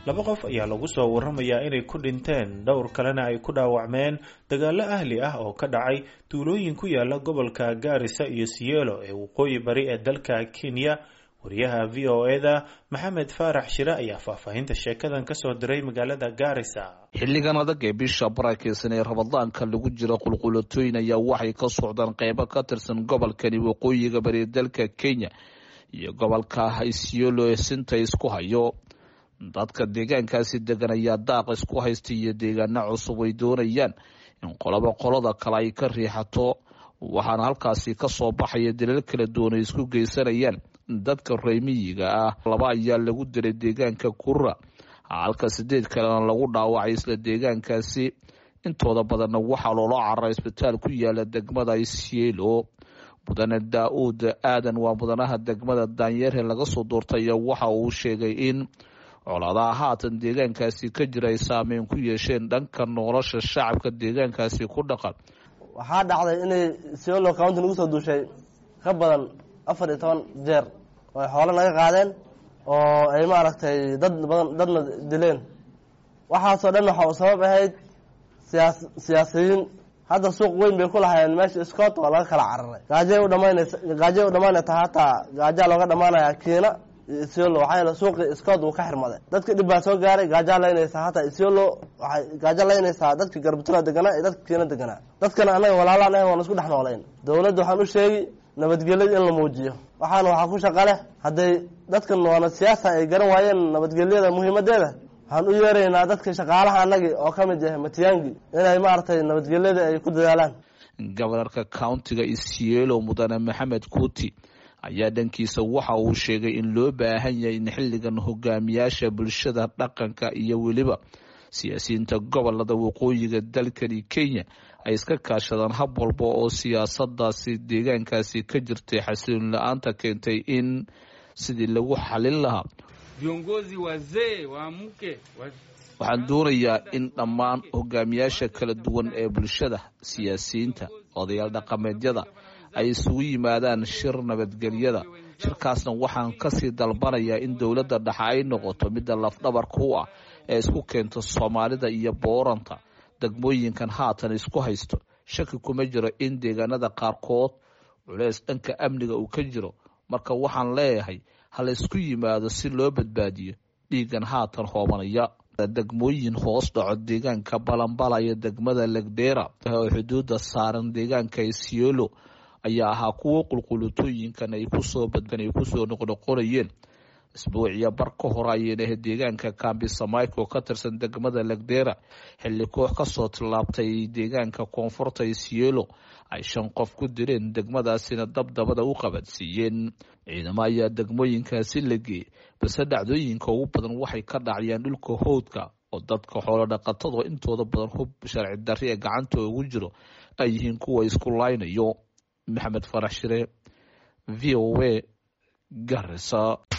laba qof ayaa lagu soo waramayaa inay ku dhinteen dhowr kalena ay ku dhaawacmeen dagaalo ahli ah oo ka dhacay tuulooyin ku yaala gobolka gaarisa iyo siyeelo ee waqooyi bari ee dalka kenya wariyaha v o e da maxamed faarax shire ayaa faahfaahinta sheekadan kasoo diray magaalada gaarisa xilligan adag ee bisha barakeysan ee rabadaanka lagu jira qulqulatooyin ayaa waxay ka socdaan qeybo ka tirsan gobolkani waqooyiga bari dalka kenya iyo gobolka isiolo ee sinta isku hayo dadka deegaankaasi degan ayaa daaq isku haysta iyo deegaano cusub ay doonayaan in qolobo qolada kale ay ka riixato waxaana halkaasi kasoo baxaya dalal kala duwan ay isku geysanayaan dadka reemiyiga ah laba ayaa lagu dilay deegaanka kura halka sideed kalena lagu dhaawacay isla deegaankaasi intooda badanna waxaa loola cararay isbitaal ku yaala degmada isielo mudane daa-uud aadan waa mudanaha degmada daanyeerhe laga soo doortay waxa uu sheegay in colaadaha haatan deegaankaasi ka jira ay saameyn ku yeesheen dhanka nolosha shacabka deegaankaasi ku dhaqan waxaa dhacday inay siolo county nagu soo duushay ka badan afar iyo toban jeer oo ay xoolo naga qaadeen oo ay maaragtay dad badan dadna dileen waxaasoo dhan waxa uu sabab ahayd siyaas siyaasiyiin hadda suuq weyn bay ku lahaayeen meesha scott waa laga kala cararay gaajay u dhamaanaysa gaajay u dhamaanayta hataa gaajaa looga dhamaanaya kiina isiolo waxaa yeele suuqii scott uu ka xirmaday dadka dhib baa soo gaaray gaajaa laynaysaa hataa isiolo waxay gaajo laynaysaa dadka garbutula deganaa iyo dadka kiina deganaa dadkana annaga walaalaan ah waan isku dhex noolayn dowladda waxaan u sheegi nabadgelyada in la muujiyo waxaana waxaa ku shaqa leh hadday dadkan waana siyaasa ay garan waayeen nabadgelyada muhiimadeeda waxaan u yeeraynaa dadka shaqaalaha annagii oo ka mid yahay matiyaangi inay maaragtay nabadgelyada ay ku dadaalaan gobanarka countiga isielo mudane maxamed kuti ayaa dhankiisa waxa uu sheegay in loo baahan yahay in xilligan hogaamiyaasha bulshada dhaqanka iyo weliba siyaasiyiinta gobolada waqooyiga dalkani kenya ay iska kaashadaan hab walba oo siyaasadaasi deegaankaasi ka jirtay xasiloon la-aanta keentay in sidii lagu xalin lahaa waxaan doonayaa in dhammaan hogaamiyaasha kala duwan ee bulshada siyaasiyiinta odayaal dhaqameedyada ay isugu yimaadaan shir nabadgelyada shirkaasna waxaan kasii dalbanayaa in dowladda dhexe ay noqoto midda lafdhabarka u ah ee isku keento soomaalida iyo booranta degmooyinkan haatan isku haysto shaki kuma jiro in deegaanada qaarkood culeys dhanka amniga uu ka jiro marka waxaan leeyahay hala isku yimaado si loo badbaadiyo dhiigan haatan hoobanaya degmooyin hoos dhaco deegaanka balambala iyo degmada legdera oo xuduuda saaran deegaanka isiolo ayaa ahaa kuwo qulqulatooyinkan ay kusoo badban ay kusoo noqnoqonayeen isbuuciya bar ka hore ayayna ahayd deegaanka kambisamayko ka tirsan degmada legdera xilli koox kasoo tillaabtay deegaanka koonfurta isielo ay shan qof ku dileen degmadaasina dabdabada u qabadsiiyeen ciidamo ayaa degmooyinkaasi la geeyey balse dhacdooyinka ugu badan waxay ka dhacayaan dhulka howdka oo dadka xoolo dhaqatada intooda badan hub sharci darri ee gacanta ugu jiro ay yihiin kuwa isku laynayo maxamed farax shire v o a garisa